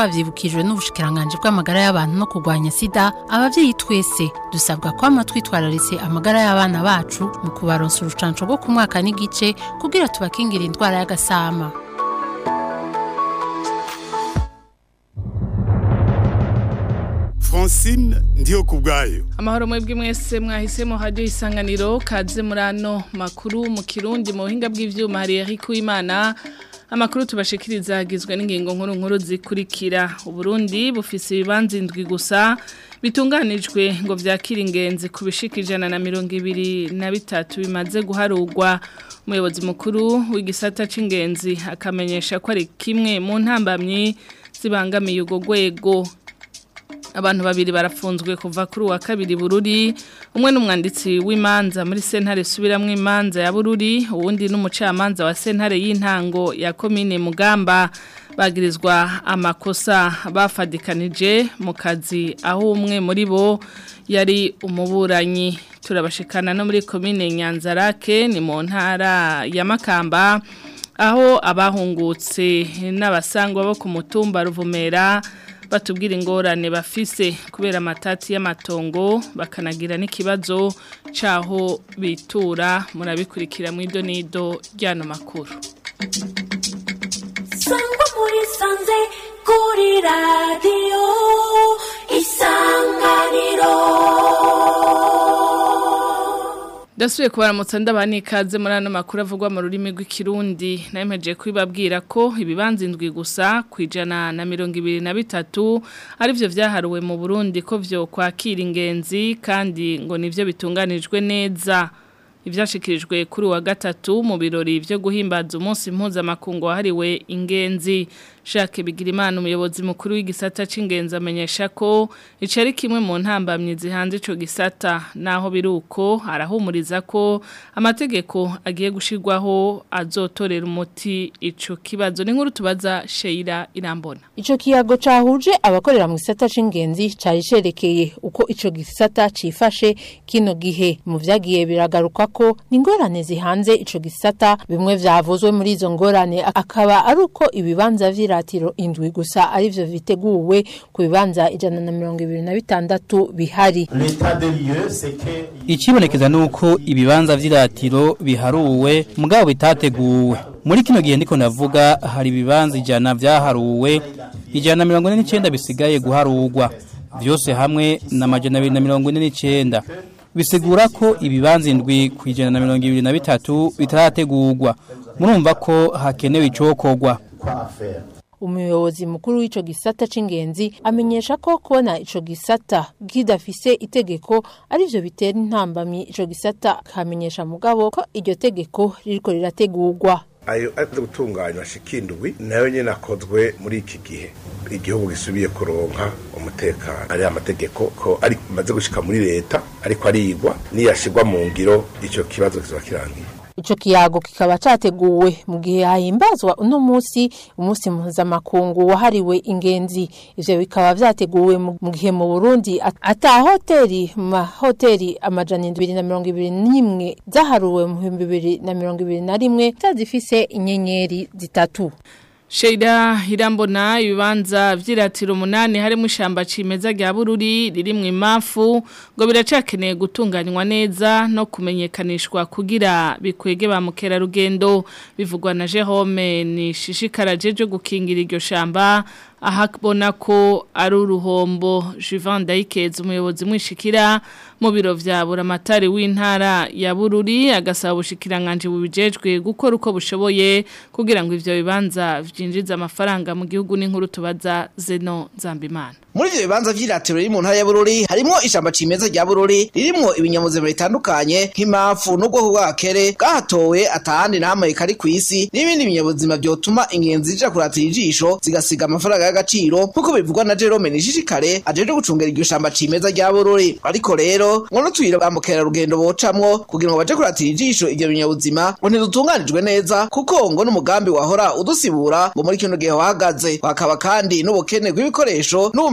twavyibukijwe n'ubushikiranganje bw'amagara y'abantu no kurwanya sida abavyeyi twese dusabwa kwama twitwararitse amagara y'abana bacu mu kubaronsa urucanco rwo ku mwaka n'igice kugira tubakingira indwara y'agasama francine ndiyo ku bwayo amahoro mwebwe mwese mwahisemo hajyo isanganiro kaze muri ano makuru mu kirundi mu buhinga bw'ivyuma hari Eric Uwimana amakuru tubashikiriza agizwe n'ingingo nkuru nkuru zikurikira uburundi bufise ibibanza indwi gusa bitunganijwe ngo vyakira ingenzi ku bishika ijana na mirongo ibiri na bitatu bimaze guharurwa umuyobozi mukuru w'igisata c'ingenzi akamenyesha ko ari kimwe mu ntambamyi zibangamiye urwo rwego abantu babiri barafunzwe kuva kuri uwa kabiri bururi umwe n'umwanditsi w'imanza muri sentare subiramwo imanza ya bururi uwundi n'umucamanza wa sentare y'intango ya komine mugamba bagirizwa amakosa bafadikanije mu kazi aho umwe muri bo yari umuburanyi turabashikana no muri komine nyanzarake ni mu ntara ya makamba aho abahungutse n'abasangwa bo ku mutumba ruvumera batubwira ingorane bafise kubera amatati y'amatongo bakanagira n'ikibazo cyaho bitura murabikurikira mu ido n'ido ry'ano makuru sangwa muri sanze kuri radiyo isanganiro Dasuye kubaramutsa ndabani ikaze muri ano makuru avugwa mu rurimi rw'ikirundi nayemeje kwibabwira ko ibibanza indwi gusa kwijana na mirongo ibiri na bitatu arivyo vyaharuwe mu Burundi ko vyo kwakira ingenzi kandi ngo nivyo bitunganijwe neza ivyashikirijwe kuri wa gatatu mu birori vyo guhimbaza umunsi mpuzamakungu wahariwe ingenzi Jacques Bigirimana umuyobozi mukuru w'igisata c'ingenzi amenyesha ko ico ari kimwe mu ntambamyi zihanze ico gisata naho biruko arahumuriza ko amategeko agiye gushirwaho azotorera umuti ico kibazo n'inkuru tubaza Sheila Irambona Ico kiyago cahuje abakorera mu gisata c'ingenzi cari cerekeye uko ico gisata cifashe kino gihe mu vyagiye biragaruka ko ingorane zihanze ico gisata bimwe vyavuzwe muri izo ngorane akaba ari uko ibibanza vy'iratiro indwi gusa arivyo viteguwe ku bibanza ijana na mirongo ibiri na bitandatu bihari Ikibonekeza nuko ibibanza vy'iratiro biharuwe mugabo bitateguwe. Muri kino gihe ndiko navuga hari ibibanza ijana vyaharuwe ijana na mirongo ine n'icenda bisigaye guharurwa. Vyose hamwe na majana abiri na mirongo ine n'icenda. Bisigura ko ibibanza indwi ku ijana na mirongo ibiri na bitatu bitarategurwa. Murumva ko hakenewe icokorwa. umuyobozi mukuru w'ico gisata c'ingenzi amenyesha ko kubona ico gisata kidafise itegeko arivyo bitera intambamyi ico gisata kamenyesha mugabo ko iryo tegeko ririko rirategurwa ayo aza gutunganywa shikindwi nayo nyene akozwe muri iki gihe igihugu gisubiye kuronka umutekano ari amategeko ko ari maze gushika muri leta ariko arigwa niyashirwa mu ngiro ico kibazo kizoba kirangiye Ico kiyago kikaba categuwe mu gihe hahimbazwa uno musi umunsi mpuzamakungu wahariwe ingenzi ivyo bikaba vyateguwe mu gihe mu Burundi ata hoteli mu mahoteli amajana indwi na mirongo ibiri n'imwe zaharuwe mu bihumbi bibiri na mirongo ibiri na rimwe zazifise inyenyeri zitatu Sheida irambona ibibanza vy'iratiro umunani harimo ishamba cimeza rya bururi riri mu imafu ngo biracakeneye gutunganywa neza no kumenyekanishwa kugira bikwege ba mukerarugendo bivugwa na Jerome ni shishikara jeje gukingira iryo shamba ahabona ko ari uruhombo Juvan Daikez umuyobozi mwishikira mu biro vya buramatari w'intara ya Bururi agasaba ubushikiranganje bubijejwe gukora uko bushoboye kugira ngo ivyo bibanza vyinjiza amafaranga mu gihugu n'inkuru tubaza Zeno Zambimana muri ivyo bibanza vy'iratiro riri mu ntara ya Bururi harimo ishamba cimeza rya Bururi ririmo ibinyamuzima bitandukanye nk'impamvu n'ubwoko bw'akere bwahatowe atahandi namwe kari kw'isi n'ibindi binyabuzima vyotuma ingenzi zija kuratira ijisho zigasiga amafaranga y'agaciro nk'uko bivugwa na Jerome Nishishikare ajeje gucungera iryo shamba cimeza rya Bururi ariko rero ngo n'utuyira ba mukerarugendo bocamwo kugira ngo baje kuratira ijisho ivyo binyabuzima ngo ntidutunganijwe neza kuko ngo n'umugambi wahora udusibura ngo muri kino gihe wahagaze hakaba kandi n'ubukene bw'ibikoresho n'ubumenyi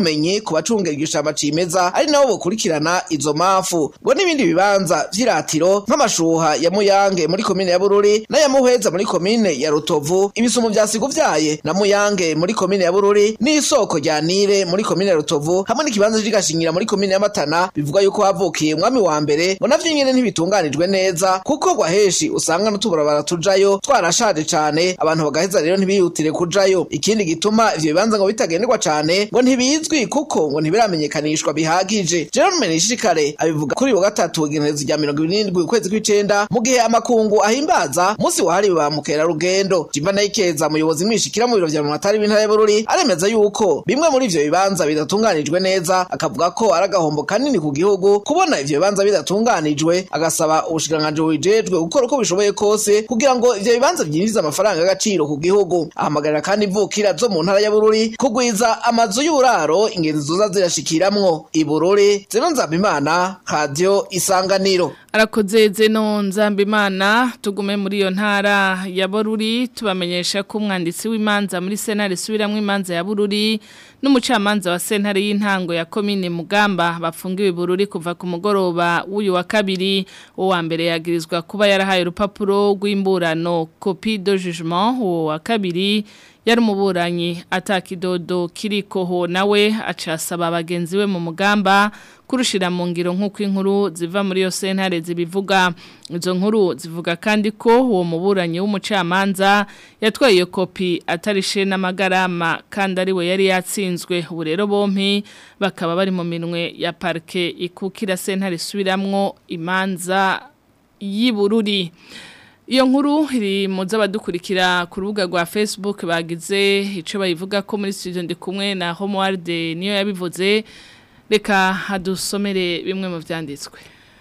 ubumenyi ku bacungera iryo shamba cimeza ari nabo bokurikirana izo mpamvu ngo n'ibindi bibanza vy'iratiro nk'amashuha ya muyange muri komine ya bururi n'aya muheza muri komine ya rutovu ibisumo vya siguvyaye na muyange muri komine ya bururi n'isoko rya nile muri komine ya rutovu hamwe n'ikibanza c'igashingira muri komine ya matana bivuga yuko havukiye umwami wa mbere ngo navyo nyene ntibitunganijwe neza kuko gwa heshi usanga n'utubarabara tujayo twarashaje cane abantu bagaheza rero ntibihutire kujayo ikindi gituma ivyo bibanza ngo bitagenderwa cane ngo ntibizwi kuko ngo ntibiramenyekanishwa bihagije Jerome Nishikare abivuga kuri wa gatatu igenekerezo rya mirongo ibiri n'indwi ukwezi kw'icenda mu gihe amakungu ahimbaza musi wahariwe ba mukerarugendo Jimba Nayikeza umuyobozi mwishikira mu biro vya Mumatari w'intara ya Bururi aremeza yuko bimwe muri ivyo bibanza bidatunganijwe neza akavuga ko ari agahombo kanini ku gihugu kubona ivyo bibanza bidatunganijwe agasaba ubushikiranganji bubijejwe gukora uko bishoboye kose kugira ngo ivyo bibanza vyinjize amafaranga y'agaciro ku gihugu ahamagarira kandi imvukira zo mu ntara ya Bururi kugwiza amazu y'uburaro ingenzi zoza zirashikiramwo ibururi zeno nzabimana radio isanganiro arakoze zeno nzambimana tugume muri iyo ntara ya Bururi tubamenyesha ko umwanditsi w'imanza muri senare subiramwe imanza ya Bururi n'umucamanza wa sentare y'intango ya komine Mugamba bafungiwe Bururi kuva ku mugoroba w'uyu wa kabiri uwa mbere yagirizwa kuba yarahaye urupapuro rw'imburano copie de jugement uwo wa kabiri yari umuburanyi atakidodo kirikoho nawe acasaba abagenzi we mu mugamba kurushira mu ngiro nk'uko inkuru ziva muri yo sentare zibivuga izo nkuru zivuga kandi ko uwo muburanyi w'umucamanza yatwaye iyo kopi atarishe n'amagarama kandi ari we yari yatsinzwe ubu rero bompi bakaba bari mu minwe ya parike ikukira sentare isubiramwo imanza y'Ibururi Iyo nkuru iri mu z'abadukurikira ku rubuga rwa Facebook bagize icyo bayivuga ko muri studio ndi kumwe na Homeworld niyo yabivuze reka hadusomere bimwe mu byanditswe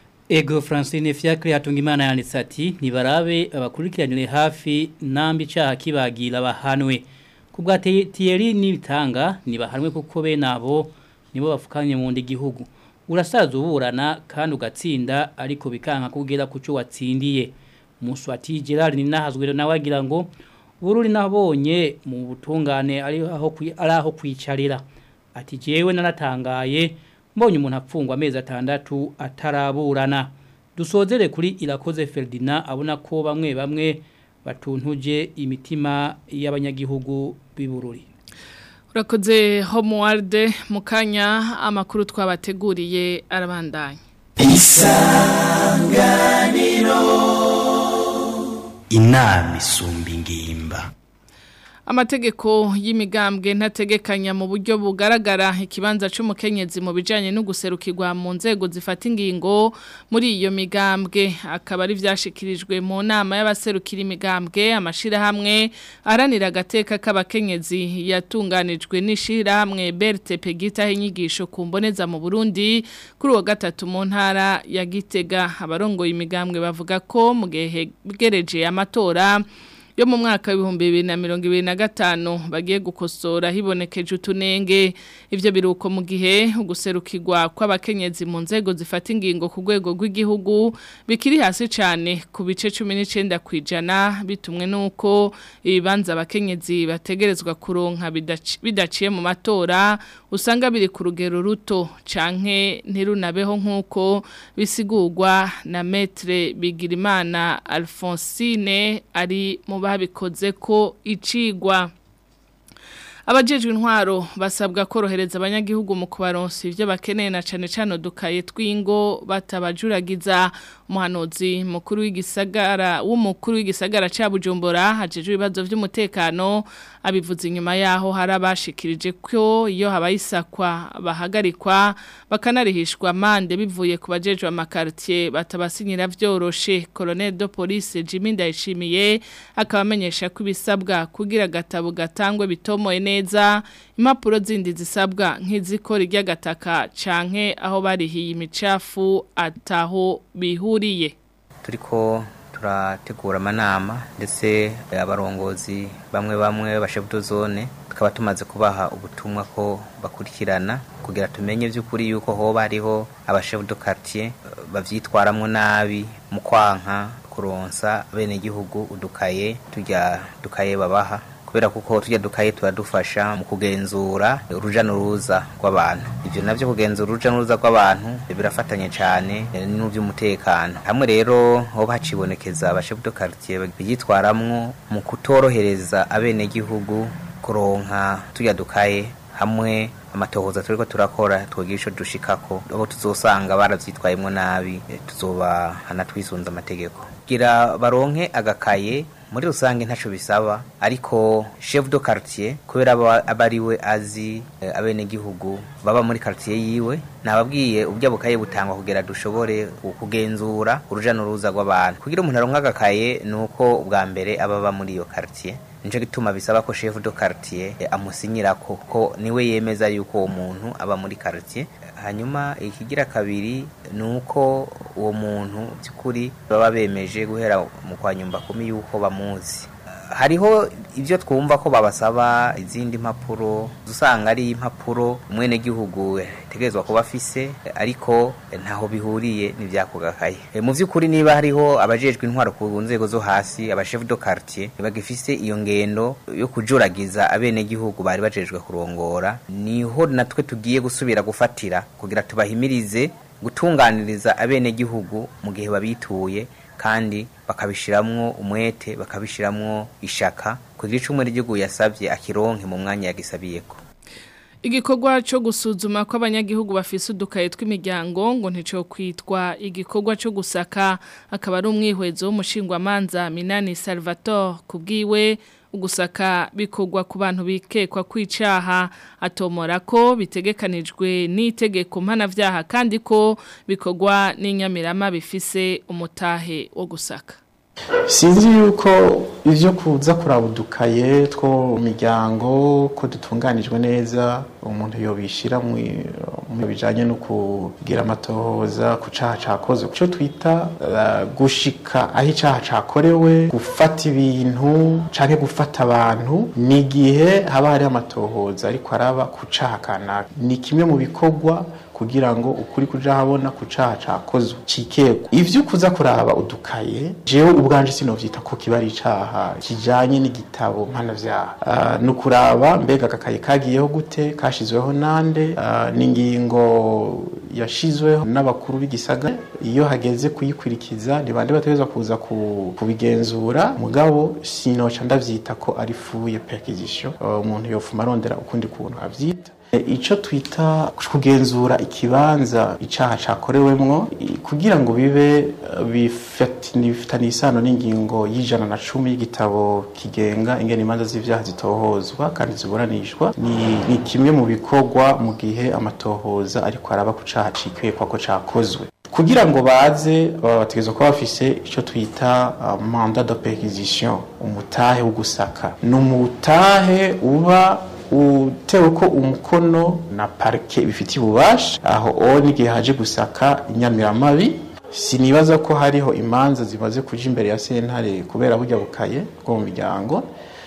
Ego Francine Fiacre Hatungimana yanditse ati nibarabe abakurikiranire hafi nambi cyaha kibagira bahanwe kubwa Thierry nibitanga nibahanwe kuko be nabo nibo bafukanye mu ndi gihugu urasaza uburana kandi ugatsinda ariko bikanka kugera kuco watsindiye Muswati Gerard ni nahazwe nawe agira ngo bururi nabonye mu butungane ari aho ari aho kwicarira ati jewe naratangaye mbonye umuntu apfungwa amezi atandatu ataraburana dusozere kuri irakoze Ferdinand abona ko bamwe bamwe batuntuje imitima y'abanyagihugu bibururi urakoze Homeworld mukanya amakuru twabateguriye arabandanya isanganiro inama isumba ingimba amategeko y'imigambwe ntategekanya mu buryo bugaragara ikibanza cy'umukenyezi mu bijyanye no guserukirwa mu nzego zifata ingingo muri iyo migambwe akaba ari byashyikirijwe mu nama y'abaserukira imigambwe amashyirahamwe aharanira agateka k'abakenyezi yatunganijwe n'ishyirahamwe berite pegitaho inyigisho ku mboneza mu burundi kuri uwa gatatu mu ntara ya gitega abarongoye imigambwe bavuga ko mu gihe hegereje amatora yo mu mwaka w'ibihumbi bibiri na mirongo ibiri na gatanu bagiye gukosora hibonekeje utunenge ibyo biruko mu gihe guserukirwa kw'abakenyezi mu nzego zifata ingingo ku rwego rw'igihugu bikiri hasi cyane ku bice cumi n'icyenda ku ijana bitumwe n'uko ibibanza abakenyezi bategerezwa kuronka bidaciye mu matora usanga biri ku rugero ruto canke ntirunabeho nk'uko bisigurwa na metre bigirimana alphonsine ari mu babikoze ko icigwa abajejwe intwaro basabwa korohereza abanyagihugu mu kubaronsa ibyo bakeneye na cane cane dukaye twingo batabajuragiza umuhanuzi mukuru w'igisagara w'umukuru w'igisagara ca Bujumbura hajejwe ibibazo by'umutekano abivuze inyuma yaho hari abashikirije ko iyo habayisakwa bahagarikwa bakanarihishwa mande bivuye ku bajejwe amakartier batabasinyira vyoroshe Colonel de Police Jimmy Ndayishimiye akaba amenyesha ko ibisabwa kugira gatabo gatangwe bitomoye neza impapuro zindi zisabwa nk'izikora ry'agataka canke aho barihiye imicafu ataho bihuriye turiko turategura amanama ndetse abarongozi bamwe bamwe bashebuto zone tukaba tumaze kubaha ubutumwa ko bakurikirana kugira tumenye by'ukuri yuko hoba hariho abashebuto quartier bavyitwaramwo nabi mu kwanka kuronsa bene gihugu udukaye tujya dukaye babaha kubera kuko tujya dukaye turadufasha mu kugenzura uruja n'uruza rw'abantu ivyo navyo kugenzura uruja n'uruza rw'abantu birafatanye cyane n'uvy'umutekano hamwe rero hoba hacibonekeza abashefu de quartier byitwaramwo mu kutorohereza abenegihugu kuronka tujya dukaye hamwe amatohoza turiko turakora twogira ico dushikako abo tuzosanga baravyitwayemwo nabi tuzobahana twisunze amategeko gira baronke agakaye muri rusange ntaco bisaba ariko chef de quartier kubera aba ari we azi e, abenegihugu baba muri quartier yiwe nababwiye ubwo bukaye butangwa kugira dushobore kugenzura uruja n'uruza rw'abantu kugira umuntu aronka agakaye nuko ubwa mbere ababa muri iyo quartier nico gituma bisaba ko chef de quartier amusinyira ko ko niwe yemeza yuko uwo muntu aba muri quartier hanyuma ikigira kabiri nuko uwo muntu by'ukuri baba bemeje guhera mu kwa nyumba kumi yuko bamuzi hariho ibyo twumva ko babasaba izindi mpapuro usanga ari impapuro umwene gihugu tegerezwa kuba afise ariko ntaho bihuriye n'ivyakugakaye e, mu vy'ukuri niba hariho abajejwe intwaro ku nzego zo hasi abachef de quartier bagifise iyo ngendo yo kujuragiza abene gihugu bari bajejwe kurongora niho natwe tugiye gusubira gufatira kugira tubahimirize gutunganiriza abene gihugu mu gihe babituye kandi bakabishiramwo umwete bakabishiramwo ishaka kugira icumwe ry'igihugu yasabye akironke mu mwanya yagisabiyeko igikorwa cyo gusuzuma ko abanyagihugu bafise udukaye tw'imiryango ngo ntico kwitwa igikorwa cyo gusaka akaba ari umwihwezo w'umushingwamanza Minani Salvatore kubwiwe ugusaka bikorwa ku bantu bikekwa kwicaha atomora ko bitegekanijwe n'itegeko mpanavyaha kandi ko bikorwa n'inyamirama bifise umutahe wo gusaka sinzi yuko ibyo kuza kuraba udukaye two mu miryango ko dutunganijwe neza umuntu yobishyira mu bijyanye no kugira amatohoza ku cyaha cyakoze icyo twita gushika aho icyaha cyakorewe gufata ibintu cyangwa gufata abantu ni igihe haba hari amatohoza ariko araba ku cyaha kanaka ni kimwe mu bikorwa kugira ngo ukuri kuja habona ku caha cakozwe cikego ivyo kuza kuraba udukaye jewe ubwanje sinovyita ko kiba ari icaha kijanye n'igitabo mpanavyaha uh, no kuraba mbega agakaye kagiyeho gute kashizweho nande uh, n'ingingo yashizweho n'abakuru b'igisagara iyo hageze kuyikurikiza ni bande bategerezwa kuza kubigenzura mugabo sinoca ndavyita ko ari fuye perquisition umuntu uh, yofuma arondera ukundi kuntu avyita icyo twita kugenzura ikibanza icyaha cyakorewemwo kugira ngo bibe bifitanye isano n'ingingo y'ijana na cumi y'igitabo kigenga ingene imanza z'ibyaha zitohozwa kandi ziburanishwa ni kimwe mu bikorwa mu gihe amatohoza ariko araba ku cyaha cikekwa ko cyakozwe kugira ngo baze bategerezwa kuba bafise icyo twita manda de perquisition umutahe wo gusaka ni umutahe uba utewe ko umukono na parike bifitiye ububasha aho o n'igihe haje gusaka inyamiramabi sinibaza ko hariho imanza zimaze kuja imbere ya sentare kubera burya bukaye bwo mu miryango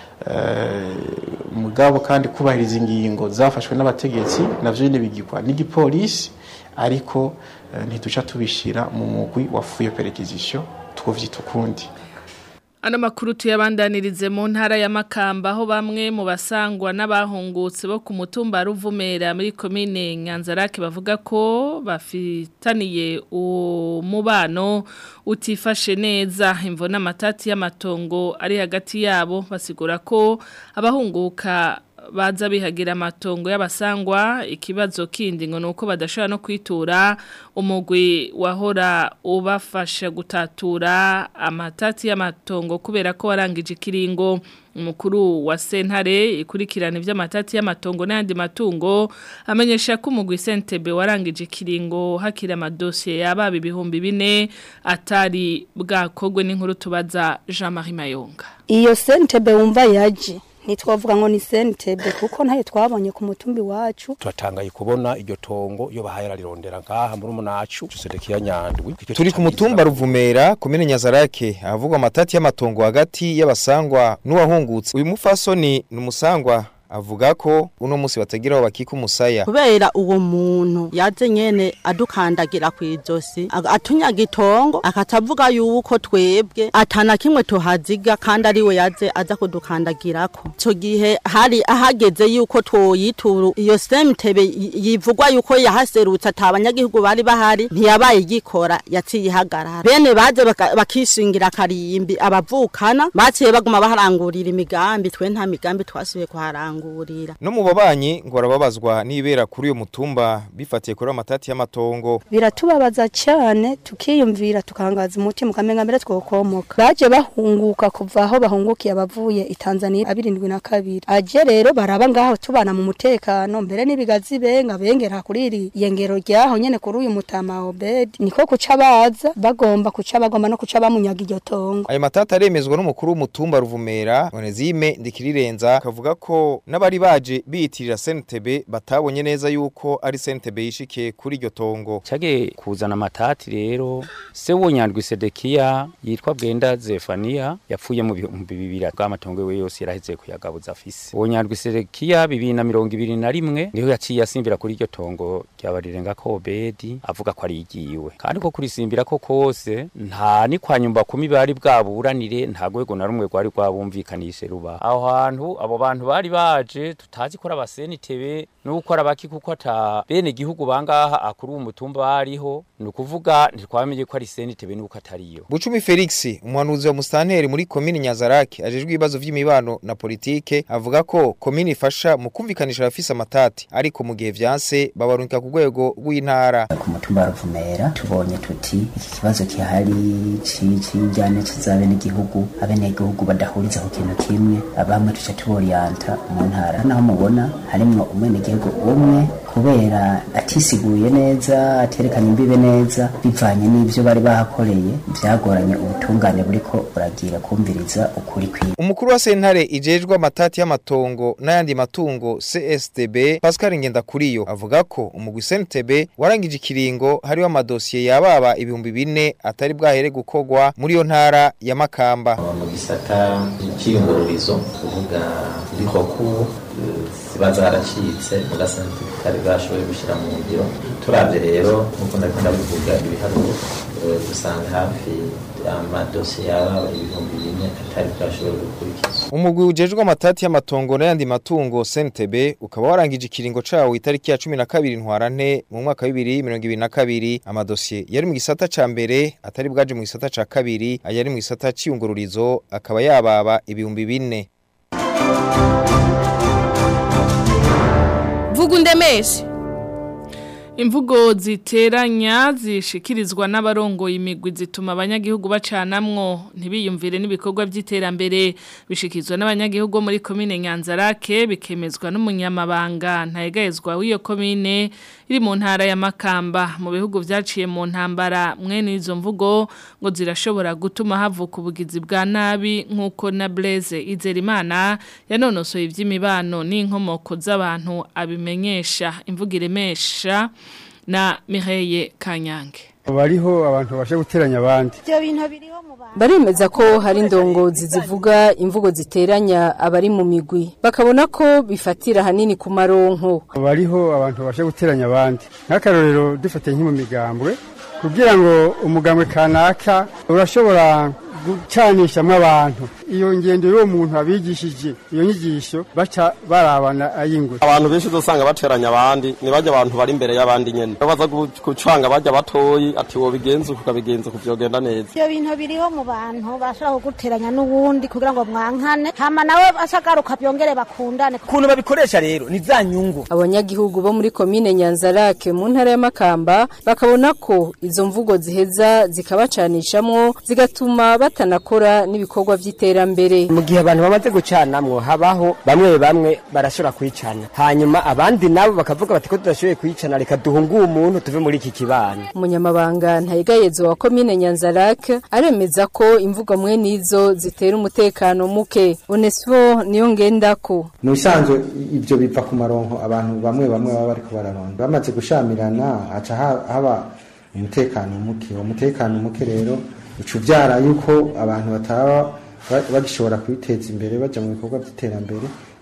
mugabo kandi kubahiriza ingingo zafashwe n'abategetsi navyo nyene bigirwa n'igipolisi ariko ntituca tubishira mu mugwi wafuye perquisition twovyita ukundi Ano makuru tuyabandanirize mu ntara ya Makamba aho bamwe mu basangwa n'abahungutse bo ku mutumba Ruvumera muri commune Nyanzarake bavuga ko bafitaniye umubano utifashe neza imvo n'amatati y'amatongo ari hagati yabo basigura ko abahunguka baza bihagira amatongo y'abasangwa ikibazo kindi ngo nuko badashobora no kwitura umugwi wahora ubafasha gutatura amatati y'amatongo kubera ko warangije ikiringo umukuru wa sentare ikurikirana iby'amatati y'amatongo n'ayandi matungo amenyesha ko umugwi sentebe warangije ikiringo hakira amadosiye yababa ibihumbi bine atari bwakogwe n'inkuru tubaza Jean Marie Mayonga iyo sentebe wumva yaje ntitwavuga ngo ni sentebe kuko ntayo twabonye ku mutumbi wacu turatangaye kubona iryo tongo iyo bahaye rarirondera ngaha muri umunacu tusedekiya nyandwi turi ku mutumba ruvumera komine nyazarake ahavugwa amatati y'amatongo hagati y'abasangwa n'uwahungutse uyu mufasoni ni umusangwa avuga ko uno munsi batagira aho bakika umusaya kubera uwo muntu yaje nyene adukandagira kw'izosi ag- atunyaga itongo akatavuga yuko twebwe atana kimwe tuhaziga kandi ariwe yaje aza kudukandagirako ico gihe hari ahageze yuko twoyitura iyo semtebe y- yivugwa yuko yahaserutse ata abanyagihugu bari bahari ntiyabaye igikora yaciye ihagarara bene baje baka- bakishingira akarimbi abavukana baciye baguma baharangurira imigambi twe nta migambi twasubiye kuharangurira no mu babanyi ngo barababazwa n'ibera kuri uyo mutumba bifatiye kuri amatati y'amatongo biratubabaza cyane tukiyumvira tukangaza umutima ukamenga mbere twokomoka baje bahunguka kuva aho bahungukiye abavuye i Tanzania abirindwi na kabiri aje rero baraba ngaho tubana mu mutekano mbere n'ibigazi benga bengera kuri iri yengero ryaho nyene kuri uyu mutama Obed niko kuca baza bagomba kuca bagomba no kuca bamunyaga iryo tongo ayo matati aremezwa n'umukuru w'umutumba ruvumera Onezime Ndikirirenza akavuga ko n'abari baje biyitirira SNTB batabonye neza yuko ari SNTB yishikiye kuri iryo tongo cage kuzana amatati rero se wonyandwi Sedekia yitwa Bwenda Zefania yapfuye mu bihumbi bibiri bw'amatongo we yose yaraheze kuyagabuza afise wonyandwi Sedekia bibiri na mirongo ibiri na rimwe niho yaciye asimbira kuri iryo tongo ryabarirenga ko Obedi avuga ko ari igiwe kandi ko kurisimbira ko kose nta ni kwa nyumba kumi bari bwaburanire nta rwego na rumwe rwari rwabumvikanishe ruba aho hantu abo bantu bari baje tutazi ko ari abasenitebe nuko ari abaki kuko ata bene gihugu bangaha akuru umutumba bariho ni ukuvuga ntitwamenye ko ari senitebe nuko atariyo Bucumi Felix umuhanuzi wa mustanteri muri komini Nyazarake ajejwe ibibazo vy'imibano na politike avuga ko komini ifasha mu kumvikanisha abafise amatati ariko mu gihe vyanse babarungika ku rwego rw'intara ku mutumba wa Ruvumera tubonye tuti iki kibazo kihari cijyane kizabe n'igihugu abenegihugu badahuriza ku kintu kimwe abamwe tuca tuboriyanta mu ntara naho mubona harimwo umwenegihugu umwe kubera atisiguye neza aterekanye imbibe neza bivanye n'ivyo bari bahakoreye vyagoranye ubutungane buriko buragira kumviriza ukuri kwiwe Umukuru wa sentare ijejwe amatati y'amatongo n'ayandi matungo CSTB Pascal Ngendakuriyo avuga ko umugwi SNTB warangije ikiringo hariho amadosiye yababa ibihumbi bine atari bwahere gukogwa muri yo ntara ya Makamba mu gisata cy'iyungururizo kuvuga ibikoku ziba zaracitse ugasanga tutari bashoboye gushyira mu ngiro turabye rero nk'uko nari ndabivuga ibiharuro eh, dusanga hafi amadosiye yaba ibihumbi bine atari bwashoboye gukurikizwa Umugwi ujejwe amatati y'amatongo n'ayandi matungo SNTB ukaba warangije ikiringo cawo itariki ya 12 ntwarante mu mwaka wa 2022 amadosiye yari mu gisata ca mbere atari bwaje mu gisata ca kabiri ayari mu gisata c'iyungururizo akaba yababa ibihumbi bine vuga undemeshe Imvugo ziteranya zishikirizwa n'abarongoye imigwi zituma abanyagihugu bacanamwo ntibiyumvire n'ibikorwa by'iterambere bishikizwa n'abanyagihugu muri komine Nyanzarake bikemezwa n'umunyamabanga ntayegayezwa w'iyo komine iri mu ntara ya Makamba mu bihugu vyaciye mu ntambara mwene izo mvugo ngo zirashobora gutuma havuka ubugizi bwa nabi nk'uko na Blaise Izerimana yanonosoye ivy'imibano n'inkomoko z'abantu abimenyesha imvugo iremesha na Mireye Kanyange bariho abantu bashe guteranya abandi ibyo bintu biriho mu bantu baremeza ko hari indongozi zivuga imvugo ziteranya abari mu migwi bakabona ko bifatira hanini ku maronko bariho abantu bashe guteranya abandi nk'akarorero dufatiye nk'i mu migambwe kugira ngo umugambwe kanaka urashobora gucanishamo abantu iyo ngendo y'uwo muntu abigishije iyo nyigisho baca barabana ayingwe abantu benshi uzosanga bateranya abandi ni bajya abantu bari imbere y'abandi nyene baza gucanga bajya batoyi ati wo bigenza ukabigenza kuvyogenda neza ibyo bintu biriho mu bantu bashobora kuguteranya n'uwundi kugira ngo mwankane hama nawe ashagaruka byongere bakundane ukuntu babikoresha rero ni za nyungu abanyagihugu bo muri komine Nyanzarake mu ntara ya Makamba bakabona ko izo mvugo ziheza zikabacanishamwo zigatuma batanakora n'ibikorwa vy'iterambere mu gihe abantu bamaze gucanamwo habaho bamwe bamwe barashobora kwicana hanyuma abandi nabo bakavuga bati ko tudashoboye kwicana reka duhungue umuntu tuve muri iki kibano umunyamabanga ntayigayezo wa komine Nyanzarake aremeza ko imvugo mwe nizo zitera umutekano muke Onesfo niyo ngendako mu bisanzwe ibyo biva ku maronko abantu bamwe bamwe baba bariko bararonda bamaze gushamirana haca haba umutekano muke uwo mutekano muke rero uca ubyara yuko abantu bataba bagishobora kwiteza imbere bajya mu bikorwa by'iterambere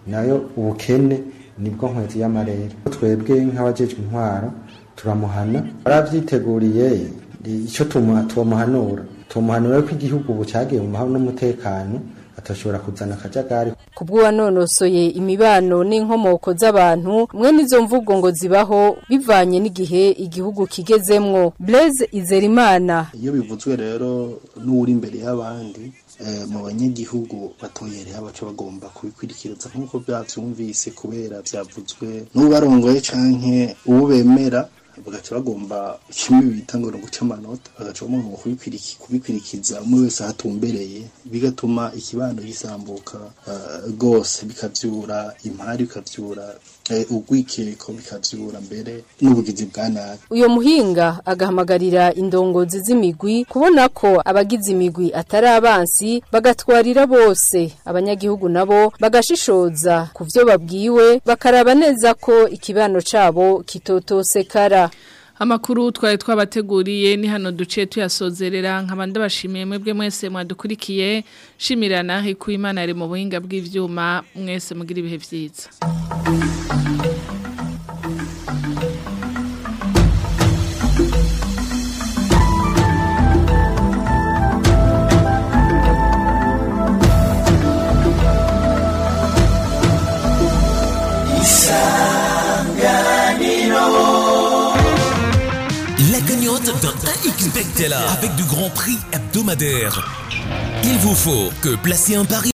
nayo ubukene nibwo nkwezi y'amarere twebwe nk'abajejwe intwaro turamuhana baravyiteguriye icyo tumuhanura tumuhanura ko igihugu ubu cyagiye mu mahoro n'umutekano atashobora kuzana akajagari kubw'uwanonosoye imibano n'inkomoko z'abantu mwe n'izo mvugo ngo zibaho bivanye n'igihe igihugu kigezemwo Blaise Izerimana iyo bivuzwe rero n'uri imbere y'abandi mu banyagihugu batoyereye abaco bagomba kubikwirikiriza nk'uko byavyumvise kubera vyavuzwe n'ubarongoye canke uwo bemera bagaca bagomba kimwe bita ngo guca amanota bagaca bagomba kubikwirikiza umwe wese ahatumbereye bigatuma ikibano gisambuka rwose bikavyura impari bikavyura urwikeko bikavyura mbere n'ubugizi bwa nabi uyo muhinga agahamagarira indongozi z'imigwi kubona ko abagize imigwi atari abansi bagatwarira bose abanyagihugu nabo bagashishoza ku vyo babwiwe bakaraba neza ko ikibano cabo kitotosekara Amakuru twari twabateguriye ni hano duce tuyasozerera nkabanda bashimiye mwebwe mwese mwadukurikiye shimirana ku Imana ari mu buhinga bw'ivyuma mwese mugira ibihe vyiza La cagnotte d'un XBEC avec du grand prix hebdomadaire. Il vous faut que placer un pari